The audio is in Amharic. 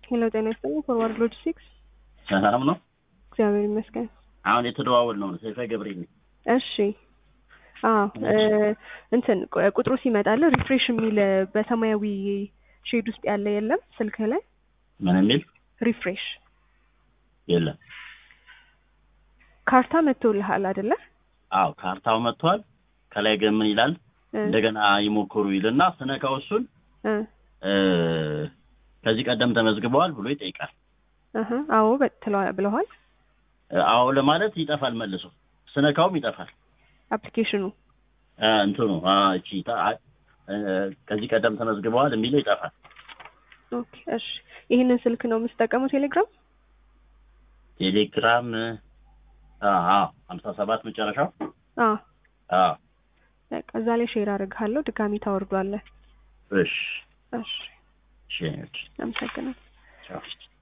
ሄሎ ጤና ይስጥልኝ። ፎርዋርድ ሎጂስቲክስ ሰላም ነው። እግዚአብሔር ይመስገን። አሁን የተደዋወል ነው ሰይፈ ገብሬ ነኝ። እሺ አዎ እ እንትን ቁ- ቁጥሩ ሲመጣል ሪፍሬሽ የሚል በሰማያዊ ሼድ ውስጥ ያለ የለም ስልክህ ላይ ምን የሚል ሪፍሬሽ የለም። ካርታ መጥቶልሃል አይደለ? አዎ ካርታው መጥቷል። ከላይ ግን ምን ይላል? እ እንደገና ይሞክሩ ይልና ስነካው እሱን እ እ ከዚህ ቀደም ተመዝግበዋል ብሎ ይጠይቃል። እህ አዎ በ- ትለዋ- ብለዋል። እ አዎ ለማለት ይጠፋል መልሶ ስነካውም ይጠፋል። አፕሊኬሽኑ እ እንትኑ አ እቺ ታ- አ- እ ከዚህ ቀደም ተመዝግበዋል የሚለው ይጠፋል። ኦኬ እሺ። ይህንን ስልክ ነው የምትጠቀመው ቴሌግራም? ቴሌግራም አዎ ሀምሳ ሰባት መጨረሻው አዎ አዎ በቃ እዛ ላይ ሼር አድርግሃለሁ። ድጋሚ ታወርዷለህ። እሺ እሺ እሺ አመሰግናለሁ። ቻው